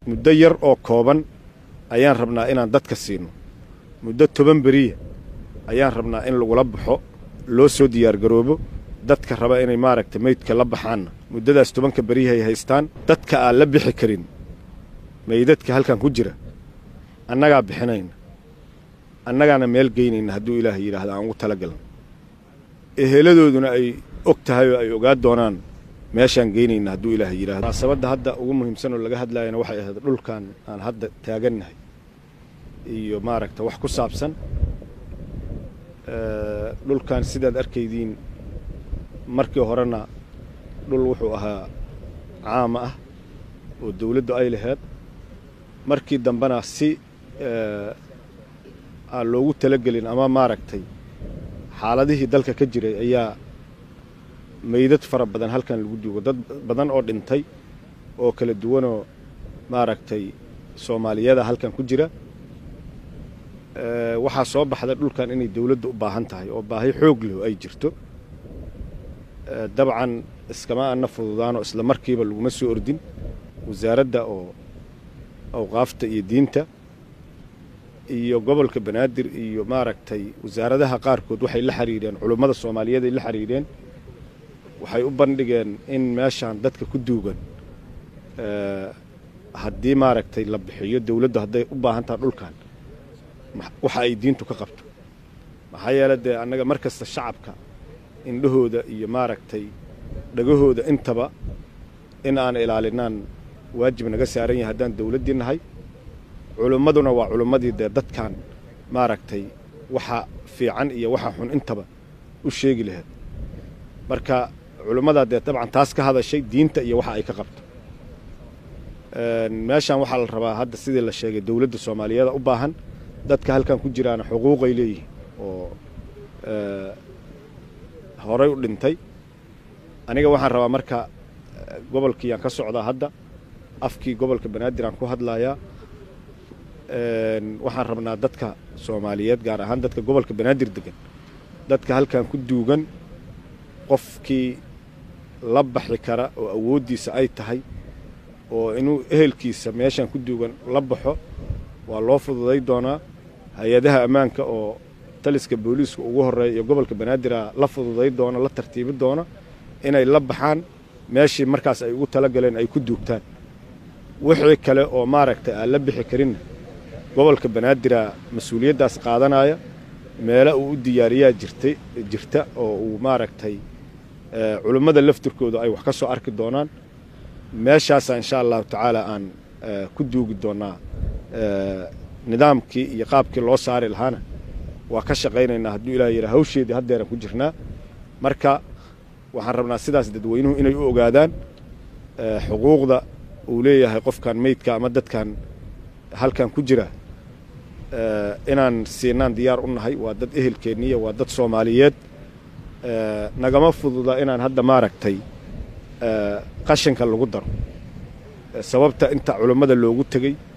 muddo yar oo kooban ayaan rabnaa inaan dadka siino muddo toban beriya ayaan rabnaa in lagula baxo loo soo diyaargaroobo dadka raba inay maaragta meydka la baxaanna muddadaas tobanka beriyahay haystaan dadka aan la bixi karin meydadka halkan ku jira annagaa bixinayna annagaana meel geynayna hadduu ilaahay yidhaahda aan ugu talagalna eheladooduna ay og tahay oo ay ogaa doonaan meeshaan geynayna hadduu ilaahay yidhahdo munaasabadda hadda ugu muhiimsan oo laga hadlaayana waxay ahayd dhulkan aan hadda taagannahay iyo maaragta wax ku saabsan dhulkan sidaad arkaydiin markii horena dhul wuxuu ahaa caama ah oo dawladdu ay laheyd markii dambena si aan loogu talagelin ama maaragtay xaaladihii dalka ka jiray ayaa meydad fara badan halkan lagu duugo dad badan oo dhintay oo kala duwanoo maaragtay soomaaliyada halkan ku jira waxaa soo baxda dhulkan inay dawladda u baahan tahay oo baahi xoog leh ay jirto dabcan iskama ana fududaanoo isla markiiba laguma soo ordin wasaaradda oo awqaafta iyo diinta iyo gobolka banaadir iyo maaragtay wasaaradaha qaarkood waxay la xiriireen culummada soomaaliyeed ay la xiriireen waxay u bandhigeen in meeshaan dadka ku duugan haddii maaragtay la bixiyo dawladdu hadday u baahan taha dhulkan waxa ay diintu ka qabto maxaa yeele dee annaga mar kasta shacabka indhahooda iyo maaragtay dhagahooda intaba in aan ilaalinaan waajib naga saaran yahay haddaan dawladdii nahay culummaduna waa culummadii dee dadkan maaragtay waxa fiican iyo waxa xun intaba u sheegi lahayd marka culummadaa dee dabcan taas ka hadashay diinta iyo waxa ay ka qabto meeshaan waxaa la rabaa hadda sidii la sheegay dawladda soomaaliyeeda u baahan dadka halkan ku jiraana xuquuqay leeyihiin oo horay u dhintay aniga waxaan rabaa marka gobolkii aan ka socdaa hadda afkii gobolka banaadir aan ku hadlayaa waxaan rabnaa dadka soomaaliyeed gaar ahaan dadka gobolka banaadir degan dadka halkan ku duugan qofkii la baxi kara oo awooddiisa ay tahay oo inuu ehelkiisa meeshaan ku duugan la baxo waa loo fududay doonaa hay-adaha ammaanka oo taliska booliiska ugu horreeya iyo gobolka banaadir la fududay doona la tartiibi doona inay la baxaan meeshii markaas ay ugu talagaleen ay ku duugtaan wixii kale oo maaragtay aan la bixi karinna gobolka banaadira mas-uuliyaddaas qaadanaya meelo uu u diyaariyaa jirtay jirta oo uu maaragtay culummada laftirkooda ay wax ka soo arki doonaan meeshaasaa insha allahu tacaala aan ku duugi doonnaa nidaamkii iyo qaabkii loo saari lahaana waa ka shaqaynaynaa hadduu ilaah yidhaa hawsheedii haddeeran ku jirnaa marka waxaan rabnaa sidaas dadweynuhu inay u ogaadaan xuquuqda uu leeyahay qofkan meydka ama dadkan halkan ku jira inaan siinaan diyaar u nahay waa dad ehelkeenniya waa dad soomaaliyeed nagama fududa inaan hadda maaragtay qashinka lagu daro sababta inta culummada loogu tegey